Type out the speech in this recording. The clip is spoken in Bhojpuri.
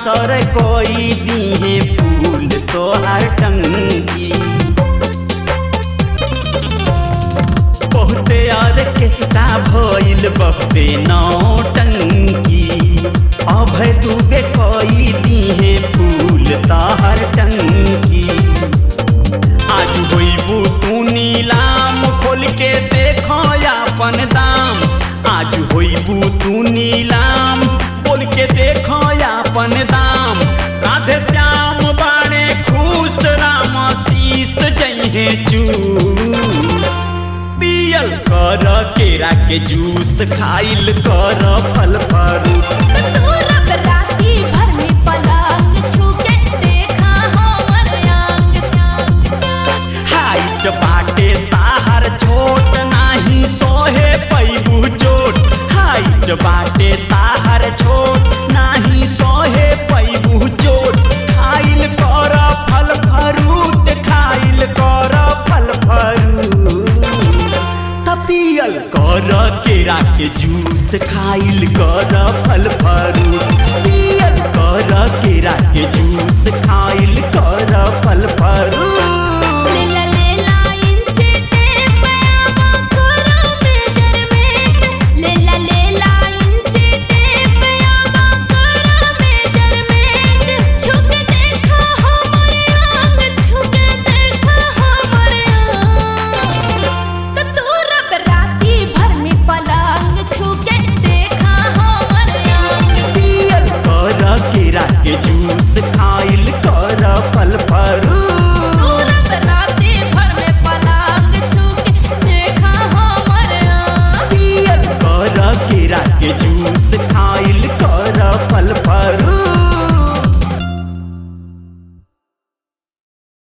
असर कोई दिहे फूल तोहार टंगी बहुते और केसटा भइल बहुते नौटंकी अभय दुबे कोई दिहे फूल तोहार टंकी आज होइबू तू नीलाम खोल के देखो अपन दाम आज होइबू तू नीलाम खोल के देखो अपन दाम राधे श्याम बाणे खुश राम शीस जइहे चूस पियल कर केरा के जूस खाइल कर फल फरूट तू रब राती भर में पलंग छूके देखा हमर अंग अंग हाइट बाटे ताहर छोट नाही सोहे पैबू चोट हाइट बाटे ताहर छोट नाही सोहे पैबू चोट खाइल कर फल फरूट खाइल कर फल फरूट तपियल कर केरा के जूस खाइल कर फल फरूट पियल कर केरा के जूस खाइल कर फल फरूट